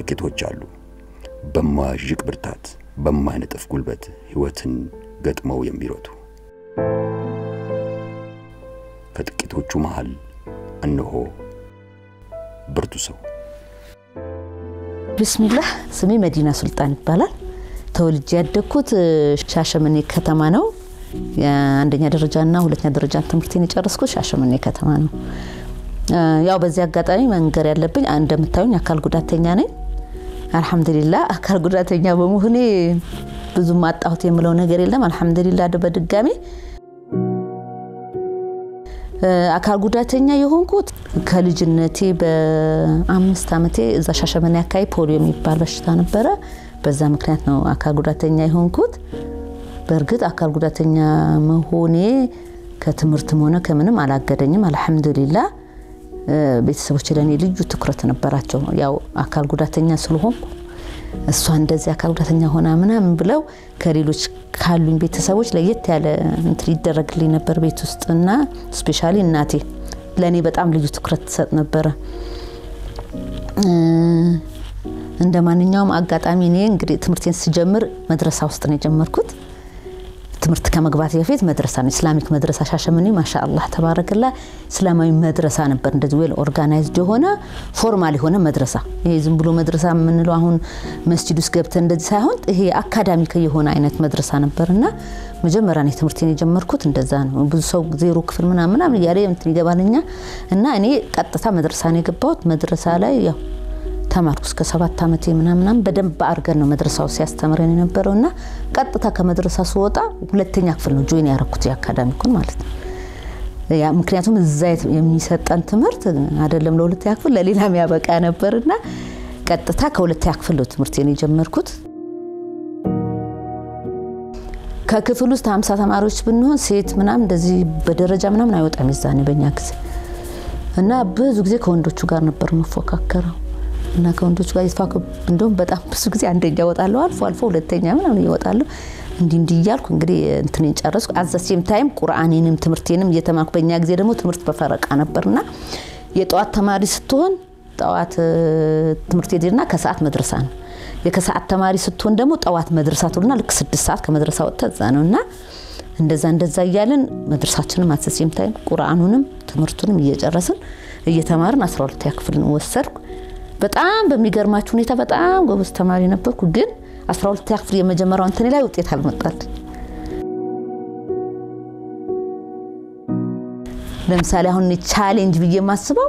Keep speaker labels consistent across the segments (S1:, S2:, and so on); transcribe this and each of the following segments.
S1: ጥቂቶች አሉ በማያዥቅ ብርታት በማይነጥፍ ጉልበት ሕይወትን ገጥመው የሚሮጡ። ከጥቂቶቹ መሃል እነሆ ብርቱ ሰው።
S2: ብስሚላህ ስሜ መዲና ሱልጣን ይባላል። ተወልጄ ያደግኩት ሻሸመኔ ከተማ ነው። የአንደኛ ደረጃና ሁለተኛ ደረጃ ትምህርቴን የጨረስኩት ሻሸመኔ ከተማ ነው። ያው በዚህ አጋጣሚ መንገር ያለብኝ እንደምታዩኝ አካል ጉዳተኛ ነኝ። አልሐምዱሊላ አካል ጉዳተኛ በመሆኔ ብዙም አጣሁት የምለው ነገር የለም። አልሐምዱሊላ በድጋሚ አካል ጉዳተኛ የሆንኩት ከልጅነቴ በአምስት ዓመቴ እዛ ሻሸመኔ አካባቢ ፖሊዮ የሚባል በሽታ ነበረ። በዛ ምክንያት ነው አካል ጉዳተኛ የሆንኩት። በእርግጥ አካል ጉዳተኛ መሆኔ ከትምህርትም ሆነ ከምንም አላገደኝም። አልሐምዱሊላ ቤተሰቦች ለእኔ ልዩ ትኩረት ነበራቸው። ያው አካል ጉዳተኛ ስለሆንኩ እሷ እንደዚህ አካል ጉዳተኛ ሆና ምናምን ብለው ከሌሎች ካሉኝ ቤተሰቦች ለየት ያለ እንትን ይደረግልኝ ነበር ቤት ውስጥ እና ስፔሻሊ እናቴ ለእኔ በጣም ልዩ ትኩረት ትሰጥ ነበረ። እንደ ማንኛውም አጋጣሚ እኔ እንግዲህ ትምህርቴን ስጀምር መድረሳ ውስጥ ነው የጀመርኩት። ትምህርት ከመግባት በፊት መድረሳ ነው፣ ኢስላሚክ መድረሳ ሻሸመኔ። ማሻአላህ ተባረክላ እስላማዊ መድረሳ ነበር። እንደዚህ ዌል ኦርጋናይዝድ የሆነ ፎርማል የሆነ መድረሳ። ይሄ ዝም ብሎ መድረሳ የምንለው አሁን መስጂድ ውስጥ ገብተን እንደዚህ ሳይሆን ይሄ አካዳሚክ የሆነ አይነት መድረሳ ነበር እና መጀመሪያ ነው ትምህርቴን የጀመርኩት እንደዛ ነው። ብዙ ሰው ዜሮ ክፍል ምናምን ምናምን እያለ እንትን ይገባልኛ እና እኔ ቀጥታ መድረሳ ነው የገባሁት። መድረሳ ላይ ያው ተማርኩ እስከ ሰባት ዓመቴ ምናምናም በደንብ አድርገን ነው መድረሳው ሲያስተምረን የነበረው እና ቀጥታ ከመድረሳ ስወጣ ሁለተኛ ክፍል ነው ጆይን ያረኩት የአካዳሚኩን ማለት ነው። ምክንያቱም እዛ የሚሰጠን ትምህርት አይደለም ለሁለተኛ ክፍል ለሌላም ያበቃ ነበርና ቀጥታ ከሁለተኛ ክፍል ነው ትምህርቴን የጀመርኩት። ከክፍል ውስጥ ሀምሳ ተማሪዎች ብንሆን ሴት ምናምን እንደዚህ በደረጃ ምናምን አይወጣም የዛኔ በእኛ ጊዜ እና ብዙ ጊዜ ከወንዶቹ ጋር ነበር መፎካከረው እና ከወንዶች ጋር የተፋኩ እንደውም በጣም ብዙ ጊዜ አንደኛ እወጣለሁ፣ አልፎ አልፎ ሁለተኛ ምናምን እወጣለሁ። እንዲህ እንዲህ እያልኩ እንግዲህ እንትኔን ጨረስኩ። አዘሴም ታይም ቁርአኔንም ትምህርቴንም እየተማርኩ በእኛ ጊዜ ደግሞ ትምህርት በፈረቃ ነበርና የጠዋት ተማሪ ስትሆን ጠዋት ትምህርት ሄድና ከሰዓት መድረሳ ነው። የከሰዓት ተማሪ ስትሆን ደግሞ ጠዋት መድረሳ ትሆንና ልክ ስድስት ሰዓት ከመድረሳ ወጥተ እዛ ነው እና እንደዛ እንደዛ እያለን መድረሳችንም አዘሴም ታይም ቁርአኑንም ትምህርቱንም እየጨረስን እየተማርን አስራ ሁለተኛ ክፍል ወሰድኩ። በጣም በሚገርማችሁ ሁኔታ በጣም ጎበዝ ተማሪ ነበርኩ። ግን 12 ክፍል የመጀመሪያው እንትን ላይ ውጤት አልመጣል። ለምሳሌ አሁን ቻሌንጅ ብዬ የማስበው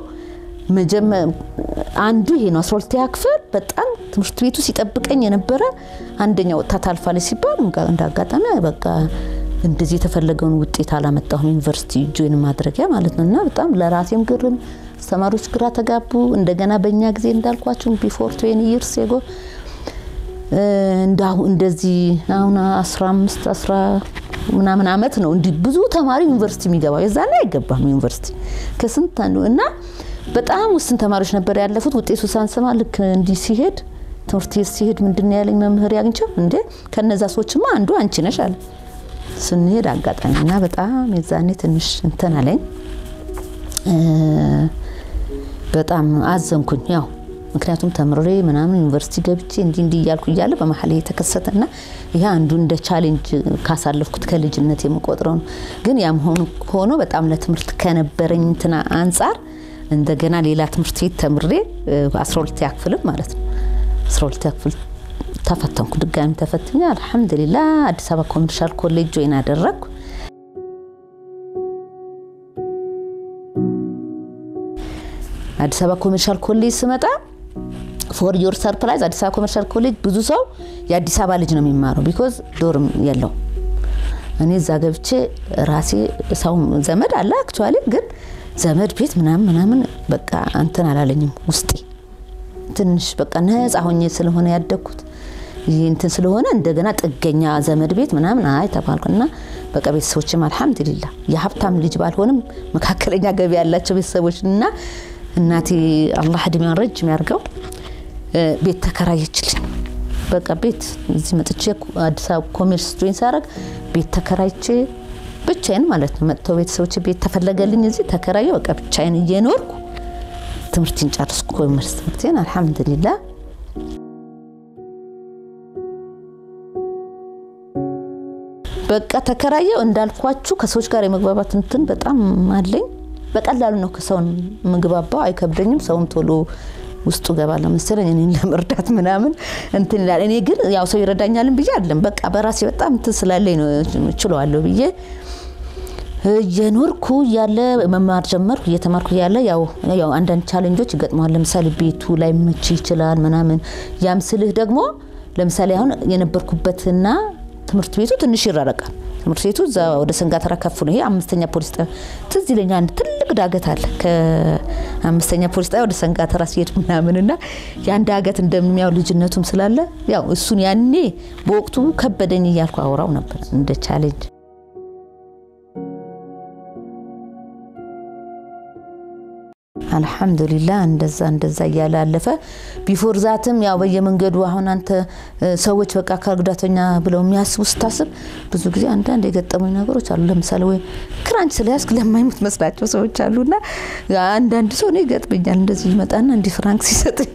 S2: አንዱ ይሄ ነው። 12 ክፍል በጣም ትምህርት ቤቱ ሲጠብቀኝ የነበረ አንደኛ ወጥታ ታልፋለች ሲባል እንደ አጋጣሚ በቃ እንደዚህ የተፈለገውን ውጤት አላመጣሁም። ዩኒቨርሲቲ ጆይን ማድረጊያ ማለት ነው እና በጣም ለራሴም ግርም አስተማሪዎች ግራ ተጋቡ። እንደገና በእኛ ጊዜ እንዳልኳቸው ቢፎር ትዌኒ ይርስ የጎ እንዳሁ እንደዚህ አሁን 15 10 ምናምን አመት ነው እንዲህ ብዙ ተማሪ ዩኒቨርሲቲ የሚገባው የዛኔ አይገባም ዩኒቨርሲቲ ከስንት አንዱ እና በጣም ውስን ተማሪዎች ነበር ያለፉት። ውጤቱ ሳንሰማ ልክ እንዲህ ሲሄድ ትምህርት ቤት ሲሄድ ምንድን ነው ያለኝ መምህር ያግኝቸው እንዴ ከነዛ ሰዎችማ አንዱ አንቺ ነሽ አለ። ስንሄድ አጋጣሚ እና በጣም የዛኔ ትንሽ እንትን አለኝ። በጣም አዘንኩኝ። ያው ምክንያቱም ተምሬ ምናምን ዩኒቨርሲቲ ገብቼ እንዲህ እንዲህ እያልኩ እያለ በመሀል የተከሰተና ይህ አንዱ እንደ ቻሌንጅ ካሳለፍኩት ከልጅነት የምቆጥረው ነው። ግን ያም ሆኖ በጣም ለትምህርት ከነበረኝ እንትና አንጻር እንደገና ሌላ ትምህርት ቤት ተምሬ 12 ክፍልም ማለት ነው 12 ክፍል ተፈተንኩ። ድጋሚ ተፈትኛ አልሐምዱሊላ አዲስ አበባ ኮመርሻል ኮሌጅ ጆይን አደረግኩ። አዲስ አበባ ኮመርሻል ኮሌጅ ስመጣ ፎር ዮር ሰርፕራይዝ አዲስ አበባ ኮመርሻል ኮሌጅ ብዙ ሰው የአዲስ አበባ ልጅ ነው የሚማረው፣ ቢኮዝ ዶርም የለው። እኔ እዛ ገብቼ ራሴ ሰው ዘመድ አለ አክቹዋሊ፣ ግን ዘመድ ቤት ምናምን ምናምን በቃ እንትን አላለኝም ውስጤ ትንሽ በቃ ነፃ ሆኜ ስለሆነ ያደግኩት ይህ እንትን ስለሆነ እንደገና ጥገኛ ዘመድ ቤት ምናምን አይ ተባልኩና በቃ ቤተሰቦችም አልሐምዱሊላ የሀብታም ልጅ ባልሆንም መካከለኛ ገቢ ያላቸው ቤተሰቦች እና እናቴ አላህ እድሜዋን ረጅም ያርገው ቤት ተከራየችልኝ። በቃ ቤት እዚህ መጥቼ አዲስ አበባ ኮሜርስ ጆይን ሳረግ ቤት ተከራይቼ ብቻዬን ማለት ነው መጥተው ቤተሰቦች ቤት ተፈለገልኝ እዚህ ተከራየ። በቃ ብቻዬን እየኖርኩ ትምህርቴን ጨርስኩ። ኮሜርስ ትምህርቴን አልሐምዱሊላ በቃ ተከራየው እንዳልኳችሁ ከሰዎች ጋር የመግባባት እንትን በጣም አለኝ። በቀላሉ ነው ከሰውን ምግባባው፣ አይከብደኝም። ሰውም ቶሎ ውስጡ ገባለሁ መሰለኝ እኔን ለመርዳት ምናምን እንትን ይላል። እኔ ግን ያው ሰው ይረዳኛልን ብዬ አይደለም፣ በቃ በራሴ በጣም እንትን ስላለኝ ነው ችለዋለሁ ብዬ እየኖርኩ እያለ መማር ጀመርኩ። እየተማርኩ እያለ ያው ያው አንዳንድ ቻሌንጆች ይገጥመዋል። ለምሳሌ ቤቱ ላይ መች ይችላል ምናምን። ያም ስልህ ደግሞ ለምሳሌ አሁን የነበርኩበትና ትምህርት ቤቱ ትንሽ ይራረቃል። ትምህርት ቤቱ እዛ ወደ ሰንጋተራ ከፍ ነው። ይሄ አምስተኛ ፖሊስ ጣቢያ ትዝ ይለኛል። አንድ ትልቅ ዳገት አለ ከአምስተኛ ፖሊስ ጣቢያ ወደ ሰንጋተራ ሲሄድ ምናምን እና ያን ዳገት እንደሚያው ልጅነቱም ስላለ ያው እሱን ያኔ በወቅቱ ከበደኝ እያልኩ አውራው ነበር እንደ ቻሌንጅ አልሐምዱሊላህ እንደዛ እንደዛ እያለ አለፈ። ቢፎር ዛትም ያው በየመንገዱ አሁን አንተ ሰዎች በቃ አካል ጉዳተኛ ብለው የሚያስቡ ስታስብ ብዙ ጊዜ አንዳንድ የገጠሙኝ ነገሮች አሉ። ለምሳሌ ወይ ክራንች ስለያዝክ ለማይሞት መስላቸው ሰዎች አሉና አንዳንድ ሰው እኔ ይገጥመኛል። እንደዚህ ይመጣና እንዲህ ፍራንክ ሲሰጠኝ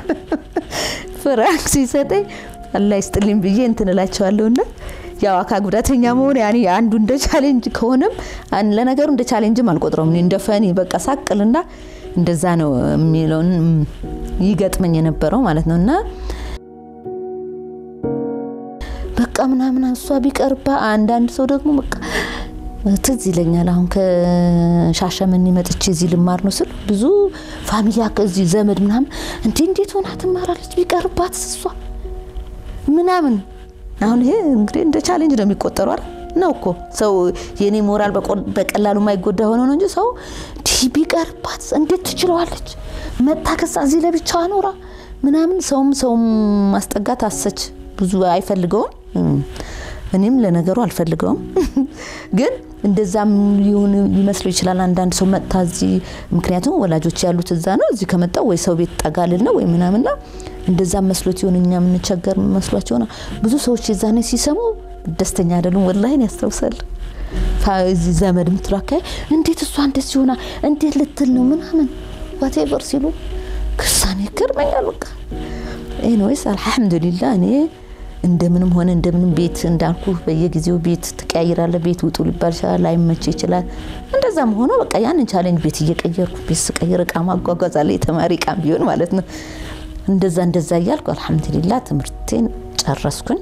S2: ፍራንክ ሲሰጠኝ አላህ ይስጥልኝ ብዬ እንትን እላቸዋለሁና ያው አካል ጉዳተኛ መሆን ያኔ አንዱ እንደ ቻሌንጅ ከሆነም ለነገሩ እንደ ቻሌንጅም አልቆጥረውም። እኔ እንደ ፈኒ በቃ ሳቅልና እንደዛ ነው የሚለውን ይገጥመኝ የነበረው ማለት ነው። እና በቃ ምናምን እሷ ቢቀርባ አንዳንድ ሰው ደግሞ በቃ ትዝ ይለኛል። አሁን ከሻሸመኔ መጥቼ እዚህ ልማር ነው ስል ብዙ ፋሚሊያ ከዚህ ዘመድ ምናምን እንዴ እንዴት ሆና ትማራለች ቢቀርባት እሷ ምናምን አሁን ይሄ እንግዲህ እንደ ቻሌንጅ ነው የሚቆጠሩ አይደል? ነው እኮ ሰው የኔ ሞራል በቀላሉ የማይጎዳ ሆኖ ነው እንጂ ሰው ዲህ ቢቀርባት እንዴት ትችለዋለች መታ ከዛ እዚህ ለብቻ ኖራ ምናምን ሰውም ሰውም ማስጠጋት አሰች ብዙ አይፈልገውም። እኔም ለነገሩ አልፈልገውም ግን እንደዛም ሊሆን ሊመስለው ይችላል። አንዳንድ ሰው መጥታ እዚህ ምክንያቱም ወላጆች ያሉት እዛ ነው። እዚህ ከመጣው ወይ ሰው ቤት ጠጋልል ነው ወይ ምናምንና እንደዛም መስሎት ይሆን እኛ የምንቸገር መስሏቸው ሆነ። ብዙ ሰዎች የዛኔ ሲሰሙ ደስተኛ አይደሉም። ወላሂን ያስታውሳል። እዚህ ዘመድ ምትሉ አካባቢ እንዴት እሷ እንደዚህ ሆና እንዴት ልትል ነው ምናምን ዋቴቨር ሲሉ ክሳኔ ይገርመኛል። በቃ ኤኒዌይስ አልሐምዱሊላ እኔ እንደምንም ሆነ እንደምንም ቤት እንዳልኩ በየጊዜው ቤት ትቀያይራለ። ቤት ውጡ ሊባል ይችላል፣ ላይመች ይችላል። እንደዛም ሆኖ በቃ ያንን ቻሌንጅ ቤት እየቀየርኩ ቤት ስቀይር እቃ ማጓጓዝ አለ፣ የተማሪ እቃም ቢሆን ማለት ነው። እንደዛ እንደዛ እያልኩ አልሐምዱሊላ ትምህርቴን ጨረስኩኝ።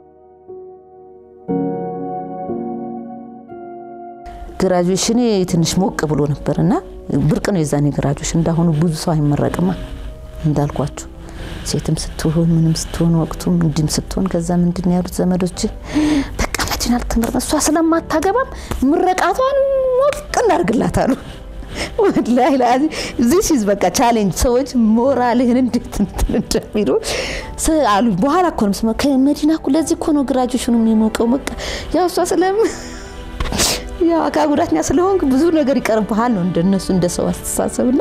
S2: ግራጁዌሽኔ ትንሽ ሞቅ ብሎ ነበር እና ብርቅ ነው የዛኔ ግራጁዌሽን። እንዳሁኑ ብዙ ሰው አይመረቅማ እንዳልኳችሁ ሴትም ስትሆን ምንም ስትሆን ወቅቱም እንዲም ስትሆን ከዛ ምንድን ነው ያሉት ዘመዶች በቃ መዲና ልትመረቅ እሷ ስለማታገባም ምረቃቷን ሞቅ እናርግላት አሉ። ወላሂ ላዚ ዚስ ኢዝ በቃ ቻሌንጅ ሰዎች ሞራልህን እንዴት እንትን እንደሚሉ አሉ። በኋላ እኮ ነው ስማ ከመዲና እኮ ለዚህ እኮ ነው ግራጁዌሽኑ የሚሞቀው። በቃ ያው እሷ ስለም ያው አካል ጉዳተኛ ስለሆንክ ብዙ ነገር ይቀርብሃል ነው እንደነሱ እንደ ሰው አስተሳሰብና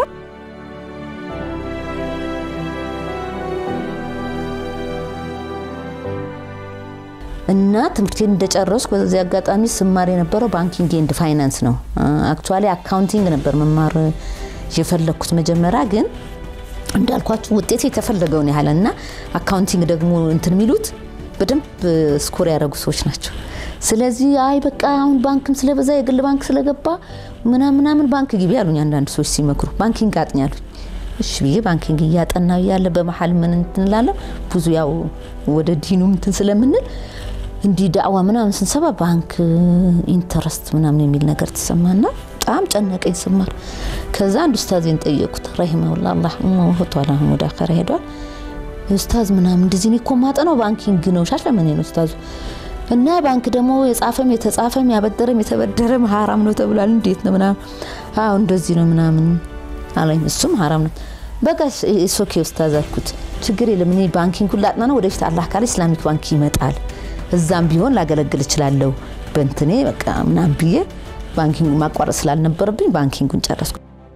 S2: እና ትምህርቴን እንደጨረስኩ በዚህ አጋጣሚ ስማር የነበረው ባንኪንግ ኤንድ ፋይናንስ ነው። አክቹዋሊ አካውንቲንግ ነበር መማር የፈለግኩት መጀመሪያ፣ ግን እንዳልኳችሁ ውጤት የተፈለገውን ያህል እና አካውንቲንግ ደግሞ እንትን የሚሉት በደንብ ስኮር ያደረጉ ሰዎች ናቸው። ስለዚህ አይ በቃ አሁን ባንክም ስለበዛ የግል ባንክ ስለገባ ምናምን ምናምን ባንክ ግቢ ያሉኝ አንዳንድ ሰዎች ሲመክሩ ባንኪንግ አጥኝ አሉኝ። እሺ ብዬ ባንኪንግ እያጠና ያለ በመሀል ምን እንትን እላለሁ ብዙ ያው ወደ ዲኑ እንትን ስለምንል እንዲህ ዳዕዋ ምናምን ስንሰባ ባንክ ኢንተረስት ምናምን የሚል ነገር ተሰማና በጣም ጨነቀኝ ስማር። ከዛ አንድ ኡስታዜን ጠየቁት ረሂመሁላ አላህ ሞቷል፣ አሁን ወደ አኸራ ሄዷል። ኡስታዝ ምናምን እንደዚህ እኔ እኮ ማጠናው ባንኪንግ ነው ሻሸመኔ ነው ኡስታዙ እና ባንክ ደግሞ የጻፈም የተጻፈም ያበደረም የተበደረም ሀራም ነው ተብሏል። እንዴት ነው ምናምን? አዎ እንደዚህ ነው ምናምን አለኝ። እሱም ሀራም ነው በቃ ሶኬ ኡስታዝ አልኩት። ችግር የለም እኔ ባንኪንጉን ላጥና ነው ወደፊት አላህ ካለ ኢስላሚክ ባንክ ይመጣል እዛም ቢሆን ላገለግል እችላለሁ በእንትኔ በቃ ምናምን ብዬ ባንኪንግ ማቋረጥ ስላልነበረብኝ ባንኪንጉን ጨረስኩ።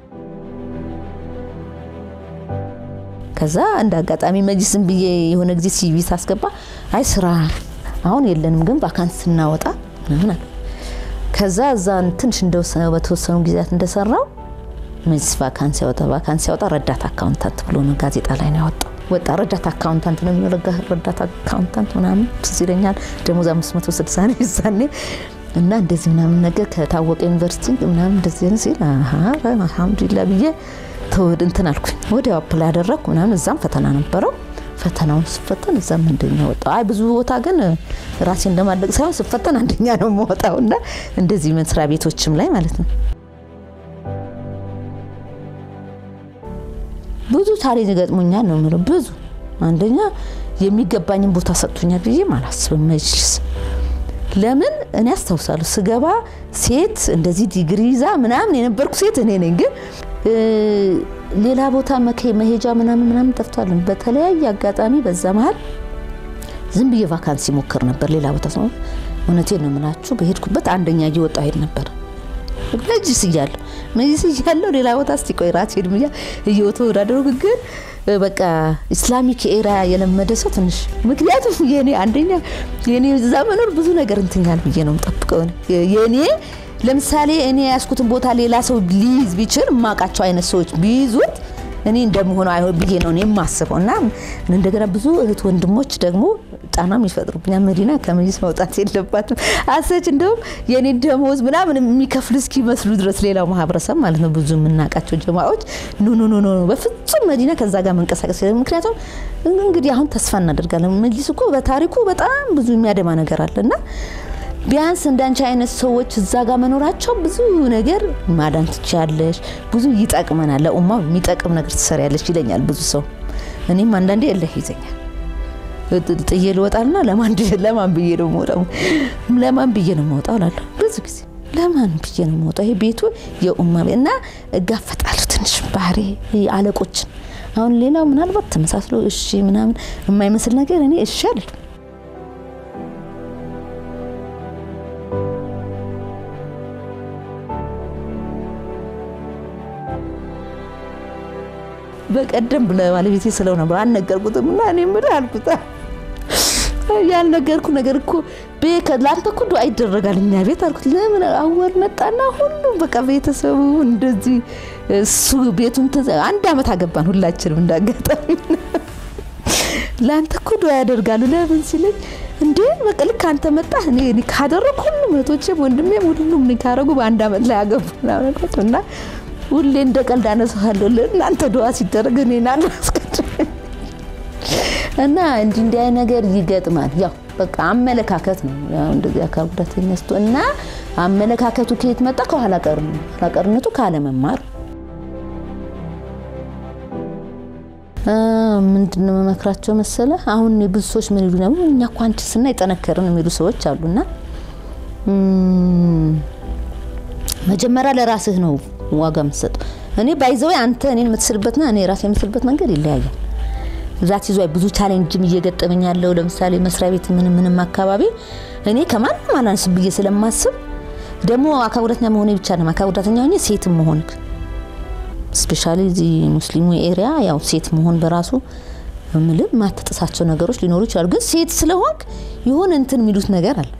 S2: ከዛ እንደ አጋጣሚ መጅስም ብዬ የሆነ ጊዜ ሲቪ ሳስገባ አይ ስራ አሁን የለንም ግን ቫካንስ ስናወጣ ምናምን አለ። ከዛ እዛ ትንሽ በተወሰኑ ጊዜያት እንደሰራው መጅስ ቫካንስ ያወጣ ቫካንስ ያወጣ ረዳት አካውንታንት ብሎ ነው ጋዜጣ ላይ ነው ያወጣው። ወጣ። ረዳት አካውንታንት ነው የሚለው ረዳት አካውንታንት ምናምን ትዝ ይለኛል። ደሞዝ 560 ነው ይዛኔ እና እንደዚህ ምናምን ነገር ከታወቀ ዩኒቨርሲቲ ምናምን እንደዚህ ሲል አልሐምዱሊላ ብዬ ተወድ እንትን አልኩኝ። ወዲያው አፕላይ ያደረግኩ ምናምን እዛም ፈተና ነበረው። ፈተናውን ስፈተን እዛም አንደኛ ወጣው። አይ ብዙ ቦታ ግን ራሴን እንደማለቅ ሳይሆን ስፈተን አንደኛ ነው የምወጣው እና እንደዚህ መስሪያ ቤቶችም ላይ ማለት ነው ብዙ ታሪክ ገጥሞኛል ነው የምለው። ብዙ አንደኛ የሚገባኝን ቦታ ሰጥቶኛል ብዬ አላስብም። መጅልስ ለምን እኔ አስታውሳለሁ ስገባ ሴት እንደዚህ ዲግሪ ይዛ ምናምን የነበርኩ ሴት እኔ ነኝ። ግን ሌላ ቦታ መሄጃ ምናምን ምናምን ጠፍቷል። በተለያየ አጋጣሚ በዛ መሀል ዝም ብዬ ቫካንሲ ሞክር ነበር ሌላ ቦታ ሰው እውነቴን ነው የምላችሁ በሄድኩበት አንደኛ እየወጣሁ ሄድ ነበር መጅልስ እያለሁ መጅልስ እያለሁ ሌላ ቦታ እስቲ ቆይ ራሴን ብያ እየተወዳደሩ ግን በቃ ኢስላሚክ ኤራ የለመደ ሰው ትንሽ ምክንያቱም የኔ አንደኛ የኔ እዛ መኖር ብዙ ነገር እንትኛል ብዬ ነው የምጠብቀው። የኔ ለምሳሌ እኔ ያስኩትን ቦታ ሌላ ሰው ሊይዝ ቢችል የማውቃቸው አይነት ሰዎች ቢይዙት እኔ እንደምሆነው አይሆን ብዬ ነው የማስበው። እና እንደገና ብዙ እህት ወንድሞች ደግሞ ጫናም ይፈጥሩብኛል። መዲና ከመጅልስ መውጣት የለባትም አሰች እንደውም የኔ ደሞዝ ምናምን የሚከፍሉ እስኪመስሉ ድረስ ሌላው ማህበረሰብ ማለት ነው ብዙ የምናውቃቸው ጀማዎች ኖ ኖ ኖ ኖ በፍጹም መዲና ከዛ ጋር መንቀሳቀስ ምክንያቱም እንግዲህ አሁን ተስፋ እናደርጋለን። መጅልስ እኮ በታሪኩ በጣም ብዙ የሚያደማ ነገር አለ እና ቢያንስ እንዳንቺ አይነት ሰዎች እዛ ጋር መኖራቸው ብዙ ነገር ማዳን ትችያለሽ፣ ብዙ ይጠቅመናል፣ ለኡማው የሚጠቅም ነገር ትሰሪያለሽ ይለኛል ብዙ ሰው። እኔም አንዳንዴ እልህ ይዘኛል ጥዬ ልወጣልና ለማን ለማን ብዬ ነው የምወጣው? ለማን ብዬ ነው የምወጣው እላለሁ ብዙ ጊዜ ለማን ብዬ ነው የምወጣው? ይሄ ቤቱ የኡማ እና እጋፈጣለሁ ትንሽ ባህሪ አለቆችን። አሁን ሌላው ምናልባት ተመሳስሎ እሺ ምናምን የማይመስል ነገር እኔ እሺ አለ በቀደም ለባለቤቴ ስለው ነበር አልነገርኩትም እና እኔ ምን አልኩት ያልነገርኩ ነገር እኮ ለአንተ እኮ ዱዓ ይደረጋል እኛ ቤት አልኩት። ለምን አወል መጣና ሁሉም በቃ ቤተሰቡ እንደዚህ እሱ ቤቱን አንድ አመት አገባን ሁላችንም እንዳጋጣሚ ለአንተ እኮ ዱዓ ያደርጋሉ ለምን ሲለኝ እንዴ በቃ ልክ አንተ መጣህ እኔ ካደረግ ሁሉም እህቶቼም ወንድሜም ሁሉም ካረጉ በአንድ አመት ላይ አገቡ እና ሁሌ እንደ ቀልድ አነሳለሁ ለእናንተ ዱዓ ሲደረግ እኔ ናን እና እንዲህ እንዲህ አይነት ነገር ይገጥማል። ያው በቃ አመለካከት ነው። ያው እንደዚህ አካል ጉዳተኛ ስትሆን እና አመለካከቱ ከየት መጣ? ከኋላ ቀር ነው። ኋላ ቀርነቱ ካለመማር ምንድን ነው መመክራቸው መሰለ? አሁን ብዙ ሰዎች ምን ይሉ ነው እኛ እኮ አንቺ ስና የጠነከርን የሚሉ ሰዎች አሉና መጀመሪያ ለራስህ ነው ዋጋ የምትሰጠው። እኔ ባይዘው አንተ እኔን የምትስልበትና እኔ ራሴ የምስልበት መንገድ ይለያያል። ዛት ይዟ ብዙ ቻሌንጅም እየገጠመኝ ያለው ለምሳሌ መስሪያ ቤት ምን ምንም አካባቢ እኔ ከማንም አላንስም ብዬ ስለማስብ ደግሞ አካል ጉዳተኛ መሆኔ ብቻ ነው አካል ጉዳተኛ ሆኜ ሴትም መሆንክ ስፔሻሊ እዚህ ሙስሊሙ ኤሪያ ያው ሴት መሆን በራሱ ምልም ማትጥሳቸው ነገሮች ሊኖሩ ይችላሉ። ግን ሴት ስለሆንክ የሆነ እንትን የሚሉት ነገር አለ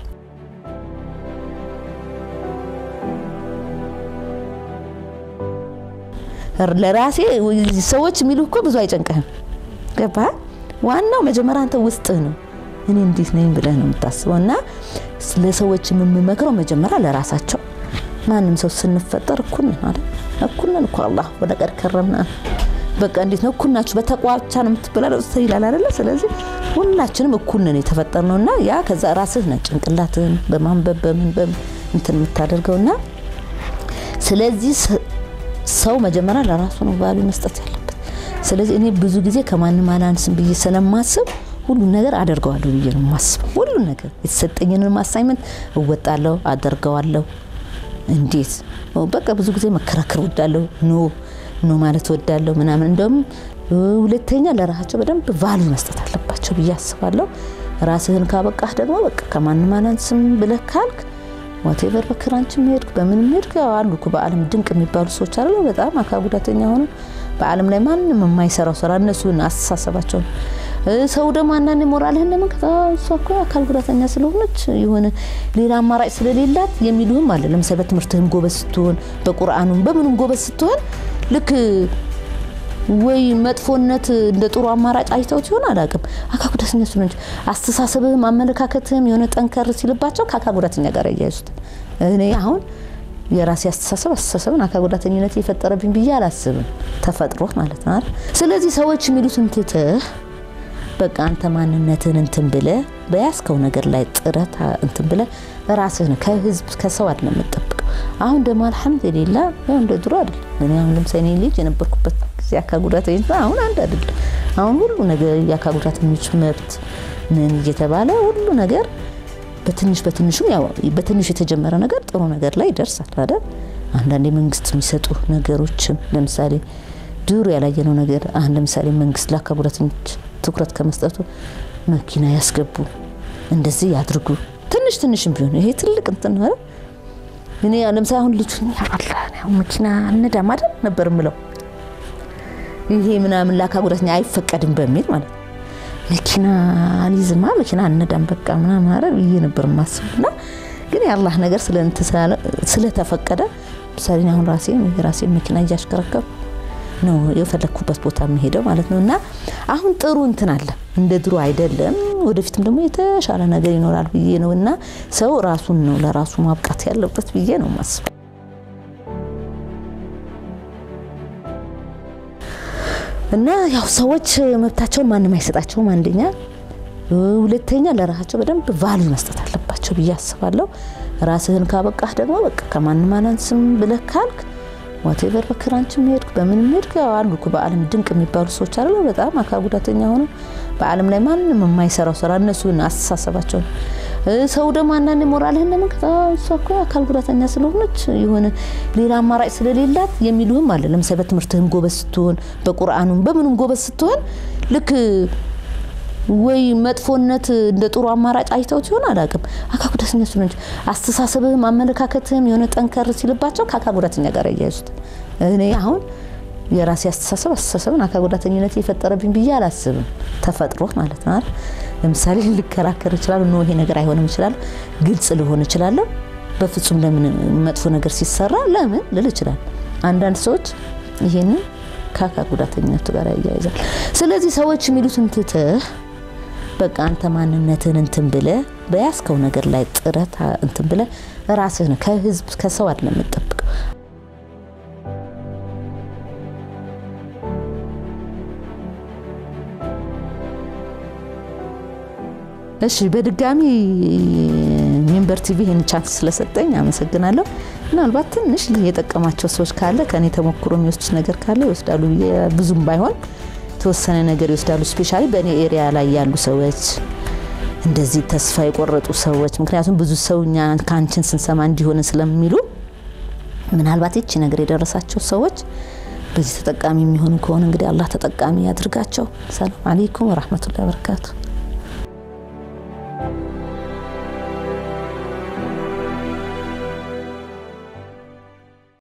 S2: ለራሴ ሰዎች የሚሉ እኮ ብዙ አይጨንቅህም። ገባ? ዋናው መጀመሪያ አንተ ውስጥህ ነው። እኔ እንዴት ነኝ ብለህ ነው የምታስበው። እና ለሰዎች የምመክረው መጀመሪያ ለራሳቸው ማንም ሰው ስንፈጠር እኩል ነን አይደል? እኩል ነን እኮ አላህ ወደ ቀድ ከረምና በቃ እንዴት ነው እኩል ናችሁ? በተቋ ብቻ ነው የምትበላለው ይላል አይደለ? ስለዚህ ሁላችንም እኩል ነን የተፈጠርነው እና ያ ከዛ ራስህ ነህ ጭንቅላትህን በማንበብ በምን በምን እንትን የምታደርገውና ስለዚህ ሰው መጀመሪያ ለራሱ ነው ቫሉ መስጠት ያለበት። ስለዚህ እኔ ብዙ ጊዜ ከማንም አላንስም ብዬ ስለማስብ ሁሉን ነገር አደርገዋለሁ ብዬ ነው የማስበው። ሁሉን ነገር የተሰጠኝንም አሳይመንት እወጣለሁ፣ አደርገዋለሁ። እንዴት በቃ ብዙ ጊዜ መከራከር ወዳለሁ፣ ኖ ኖ ማለት ወዳለሁ ምናምን። እንደውም ሁለተኛ ለራሳቸው በደንብ ቫሉ መስጠት አለባቸው ብዬ አስባለሁ። ራስህን ካበቃህ ደግሞ በቃ ከማንም አላንስም ብለህ ካልክ ዋቴቨር በክራንችም ሄድክ በምንም ሄድክ አሉ እኮ በዓለም ድንቅ የሚባሉ ሰዎች አለ በጣም አካል ጉዳተኛ ሆነ በዓለም ላይ ማንም የማይሰራው ስራ እነሱን አስተሳሰባቸው ሰው ደግሞ አንዳንድ ሞራልህን ለመንከት እሷ እኮ አካል ጉዳተኛ ስለሆነች የሆነ ሌላ አማራጭ ስለሌላት የሚሉህም አለ። ለምሳሌ በትምህርትህም ጎበዝ ስትሆን፣ በቁርአኑም በምንም ጎበዝ ስትሆን ልክ ወይ መጥፎነት እንደ ጥሩ አማራጭ አይተውት ይሆን አላውቅም። አካል ጉዳተኛ ስለሆነ አስተሳሰብህም አመለካከትህም የሆነ ጠንከር ሲልባቸው ከአካል ጉዳተኛ ጋር እያያዙታል። እኔ አሁን የራሴ አስተሳሰብ አስተሳሰብን አካል ጉዳተኝነት የፈጠረብኝ ብዬ አላስብም። ተፈጥሮ ማለት ነው አይደል? ስለዚህ ሰዎች የሚሉትን ትተህ በቃ አንተ ማንነትን እንትን ብለህ በያዝከው ነገር ላይ ጥረት እንትን ብለህ ራስህን ከህዝብ ከሰው አይደለም የምጠብቀው። አሁን ደግሞ አልሐምዱሊላ ያው እንደ ድሮ አይደለም። እኔ አሁን ለምሳሌ እኔ ልጅ የነበርኩበት ጊዜ አካል ጉዳተኝነት አሁን አንድ አይደለም። አሁን ሁሉ ነገር የአካል ጉዳተኞች መብት ምን እየተባለ ሁሉ ነገር በትንሽ በትንሹም ያው በትንሽ የተጀመረ ነገር ጥሩ ነገር ላይ ይደርሳል አይደል? አንዳንድ የመንግስት የሚሰጡ ነገሮችም ለምሳሌ ድሮ ያላየነው ነገር አሁን ለምሳሌ መንግስት ለአካል ጉዳተኞች ትኩረት ከመስጠቱ መኪና ያስገቡ፣ እንደዚህ ያድርጉ። ትንሽ ትንሽም ቢሆን ይሄ ትልቅ እንትን ነው። እኔ ለምሳሌ አሁን ልጁ መኪና እነዳም አይደል ነበር ምለው ይሄ ምናምን ለአካል ጉዳተኛ አይፈቀድም በሚል ማለት ነው። መኪና አልይዝማ መኪና እነዳም በቃ ምናምን አረ ብዬ ነበር ማስብና ግን የአላህ ነገር ስለተፈቀደ ምሳሌ አሁን ራሴ የራሴ መኪና እያሽከረከሩ ነው የፈለግኩበት ቦታ የሚሄደው ማለት ነው። እና አሁን ጥሩ እንትን አለ፣ እንደ ድሮ አይደለም። ወደፊትም ደግሞ የተሻለ ነገር ይኖራል ብዬ ነው እና ሰው ራሱን ነው ለራሱ ማብቃት ያለበት ብዬ ነው ማስበው። እና ያው ሰዎች መብታቸውን ማንም አይሰጣቸውም። አንደኛ፣ ሁለተኛ ለራሳቸው በደንብ ቫልዩ መስጠት አለባቸው ብዬ አስባለሁ። ራስህን ካበቃህ ደግሞ በቃ ከማንም አናንስም ብለህ ካልክ ዋቴቨር በክራንችም ሄድክ በምንም ሄድክ አሉ እኮ በዓለም ድንቅ የሚባሉ ሰዎች አሉ። በጣም አካል ጉዳተኛ ሆነው በዓለም ላይ ማንም የማይሰራው ስራ እነሱ አስተሳሰባቸው ነው። ሰው ደግሞ አንዳንድ ሞራልህን ለመንከት እሷ እኮ አካል ጉዳተኛ ስለሆነች የሆነ ሌላ አማራጭ ስለሌላት የሚሉህም አለ። ለምሳሌ በትምህርትህም ጎበዝ ስትሆን፣ በቁርአኑም በምኑም ጎበዝ ስትሆን ልክ ወይ መጥፎነት እንደ ጥሩ አማራጭ አይተውት ይሆን አላውቅም። አካል ጉዳተኛ ስለሆነች አስተሳሰብህም አመለካከትህም የሆነ ጠንከር ሲልባቸው ከአካል ጉዳተኛ ጋር እያያዙታል። እኔ አሁን የራሴ አስተሳሰብ አስተሳሰብን አካል ጉዳተኝነት የፈጠረብኝ ብዬ አላስብም። ተፈጥሮ ማለት ነው አይደል? ለምሳሌ ልከራከር እችላለሁ፣ ኖ ይሄ ነገር አይሆንም እችላለሁ፣ ግልጽ ልሆን እችላለሁ። በፍጹም ለምን መጥፎ ነገር ሲሰራ ለምን ልል እችላለሁ። አንዳንድ ሰዎች ይሄንን ከአካል ጉዳተኝነቱ ጋር ያያይዛል። ስለዚህ ሰዎች የሚሉትን ትተህ በቃ አንተ ማንነትን እንትን ብለህ በያዝከው ነገር ላይ ጥረት እንትን ብለህ ራስህን ከህዝብ ከሰው አይደለም የምጠብቀው። እሺ በድጋሚ ሚንበር ቲቪ ይህን ቻንስ ስለሰጠኝ አመሰግናለሁ። ምናልባት ትንሽ የጠቀማቸው ሰዎች ካለ ከኔ ተሞክሮ የሚወስዱት ነገር ካለ ይወስዳሉ ብዬ ብዙም ባይሆን የተወሰነ ነገር ይወስዳሉ። ስፔሻሊ በእኔ ኤሪያ ላይ ያሉ ሰዎች እንደዚህ ተስፋ የቆረጡ ሰዎች፣ ምክንያቱም ብዙ ሰው እኛ ከአንቺን ስንሰማ እንዲሆን ስለሚሉ ምናልባት ይቺ ነገር የደረሳቸው ሰዎች በዚህ ተጠቃሚ የሚሆኑ ከሆነ እንግዲህ አላህ ተጠቃሚ ያድርጋቸው። ሰላም አሌይኩም ወራህመቱላሂ ወበረካቱ።